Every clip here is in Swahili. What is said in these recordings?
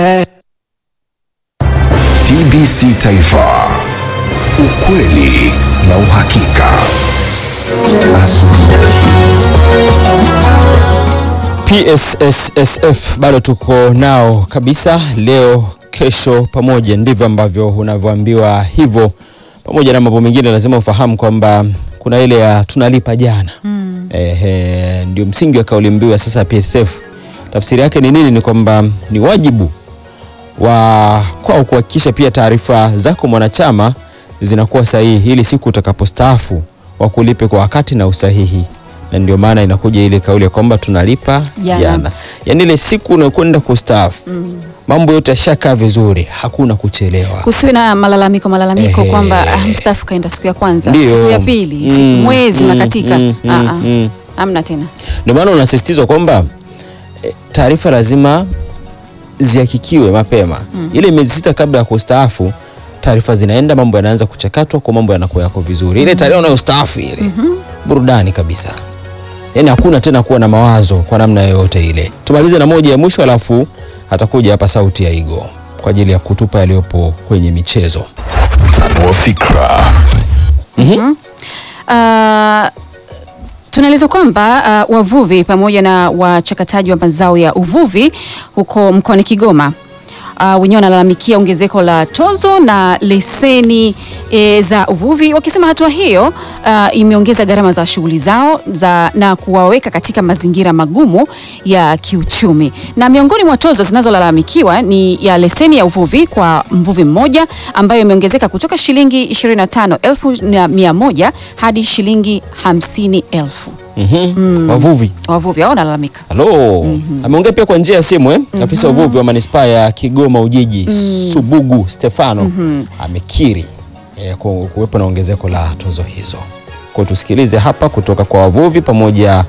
TBC Taifa, ukweli na uhakika. PSSSF bado tuko nao kabisa, leo kesho pamoja, ndivyo ambavyo unavyoambiwa hivyo. Pamoja na mambo mengine, lazima ufahamu kwamba kuna ile ya tunalipa jana mm. Ehe, ndio msingi wa kauli mbiu ya sasa ya PSSF. Tafsiri yake ni nini? Ni kwamba ni wajibu wa kwao kuhakikisha pia taarifa zako mwanachama zinakuwa sahihi, ili siku utakapostaafu wakulipe kwa wakati na usahihi na ndio maana inakuja ile kauli ya kwamba tunalipa Jana. jana, yaani ile siku unakwenda kustaafu mambo yote yashakaa vizuri, hakuna kuchelewa. kusiwe na malalamiko malalamiko Ehe. kwamba ah, mstaafu kaenda siku ya kwanza Ndio. siku ya pili siku Mm, mwezi mm, unakatika mm, Ah, mm, ah. mm. hamna tena Ndio maana unasisitizwa kwamba eh, taarifa lazima zihakikiwe mapema, ile miezi sita kabla ya kustaafu taarifa zinaenda, mambo yanaanza kuchakatwa, kwa mambo yanakuwa yako vizuri. Ile tarehe unayostaafu ile burudani kabisa, yaani hakuna tena kuwa na mawazo kwa namna yoyote ile. Tumalize na moja ya mwisho, alafu atakuja hapa sauti ya Igo kwa ajili ya kutupa yaliyopo kwenye michezo. Tanua fikra. Uh, tunaelezwa kwamba uh, wavuvi pamoja na wachakataji wa mazao ya uvuvi huko mkoani Kigoma uh, wenyewe wanalalamikia ongezeko la tozo na leseni e, za uvuvi, wakisema hatua hiyo uh, imeongeza gharama za shughuli zao za, na kuwaweka katika mazingira magumu ya kiuchumi. Na miongoni mwa tozo zinazolalamikiwa ni ya leseni ya uvuvi kwa mvuvi mmoja ambayo imeongezeka kutoka shilingi 25,100 hadi shilingi 50,000. Mhm. Wavuvi Wavuvi hao wanalalamika. Halo, ameongea pia kwa njia ya simu eh? Afisa uvuvi wa manispaa ya Kigoma Ujiji Subugu Stefano amekiri eh, ku- kuwepo na ongezeko la tozo hizo. Kwa tusikilize hapa kutoka kwa wavuvi pamoja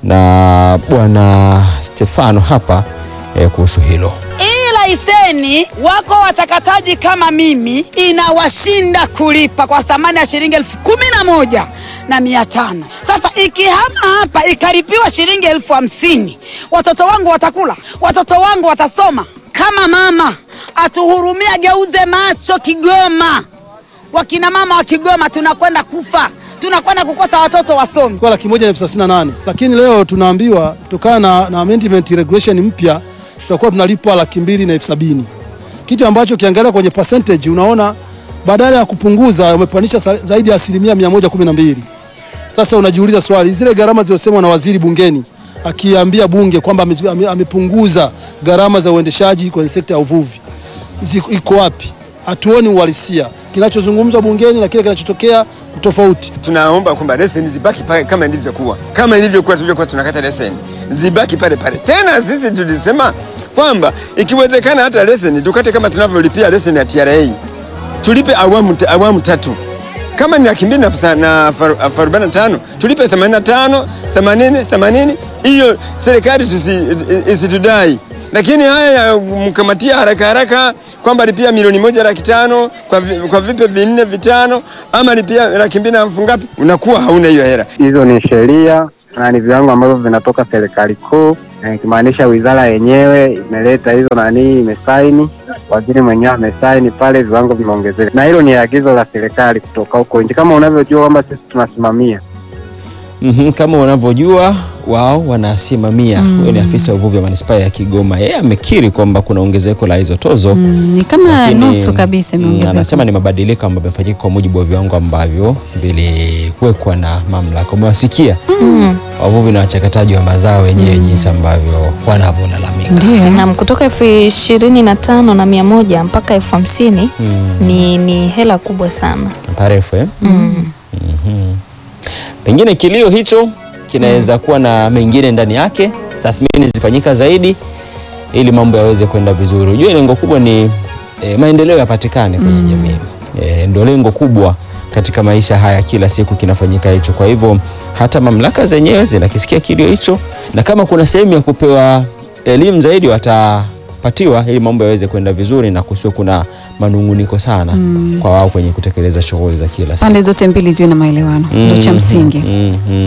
na bwana Stefano hapa eh, kuhusu hilo. Hii laiseni wako watakataji kama mimi inawashinda kulipa kwa thamani ya shilingi elfu kumi na moja na mia tano. Sasa ikihama hapa ikaripiwa shilingi elfu hamsini watoto wangu watakula, watoto wangu watasoma. Kama mama atuhurumia, geuze macho Kigoma. Wakina mama wa Kigoma tunakwenda kufa, tunakwenda kukosa watoto wasomi. kwa laki moja na elfu thelathini na nane lakini leo tunaambiwa kutokana na, na amendment regulation mpya tutakuwa tunalipwa laki mbili na elfu sabini kitu ambacho ukiangalia kwenye percentage unaona badala ya kupunguza umepandisha sa- zaidi ya asilimia mia moja kumi na mbili sasa unajiuliza swali zile gharama zilizosemwa na waziri bungeni akiambia bunge kwamba ame- ame- amepunguza gharama za uendeshaji kwenye sekta ya uvuvi ziko- iko wapi hatuoni uhalisia kinachozungumzwa bungeni na kile kinachotokea ni tofauti tunaomba kwamba leseni zibaki pale kama ilivyokuwa, kama ilivyokuwa tulivyokuwa tunakata leseni zibaki pale pale. Tena sisi tulisema kwamba ikiwezekana hata leseni tukate kama tunavyolipia leseni ya TRA, tulipe awamu, awamu tatu kama ni laki mbili na elfu sa- na elfu elfu arobaini na tano tulipe 85 80 80 hiyo serikali tusi- isitudai lakini haya ya mkamatia haraka haraka kwamba lipia milioni moja laki tano kwa, vi- kwa vipe vinne vitano ama lipia laki mbili na elfu ngapi, unakuwa hauna hiyo hela. hizo ni sheria na ni viwango ambavyo vinatoka serikali kuu, na ikimaanisha wizara yenyewe imeleta hizo nani, imesaini, waziri mwenyewe amesaini pale, viwango vimeongezeka, na hilo ni agizo la serikali kutoka huko nje, kama unavyojua kwamba sisi tunasimamia Mhm, kama unavyojua wao wanasimamia. Huyo ni afisa uvuvi wa manispaa ya Kigoma. Yeye amekiri kwamba kuna ongezeko la hizo tozo Mm, ni kama lakini, nusu kabisa mm, imeongezeka. Anasema ni mabadiliko ambayo yamefanyika kwa mujibu wa viwango ambavyo viliwekwa na mamlaka. Umewasikia wavuvi na wachakataji wa mazao wenyewe jinsi ambavyo wanavyolalamika. Ndio. Naam, kutoka elfu ishirini na tano na mia moja mpaka elfu hamsini Mm, ni, ni hela kubwa sana. parefu eh? Mm. Mhm. Pengine kilio hicho kinaweza kuwa na mengine ndani yake, tathmini zifanyika zaidi ili mambo yaweze kwenda vizuri. Ujue lengo kubwa ni e, maendeleo yapatikane kwenye jamii. E, ndio lengo kubwa katika maisha haya, kila siku kinafanyika hicho. Kwa hivyo hata mamlaka zenyewe zinakisikia kilio hicho, na kama kuna sehemu ya kupewa elimu zaidi watapatiwa, ili mambo yaweze kwenda vizuri na kusiwe kuna manunguniko sana kwa wao kwenye kutekeleza shughuli za kila siku. Pande zote mbili ziwe na maelewano, ndio cha Mhm, msingi. mhm.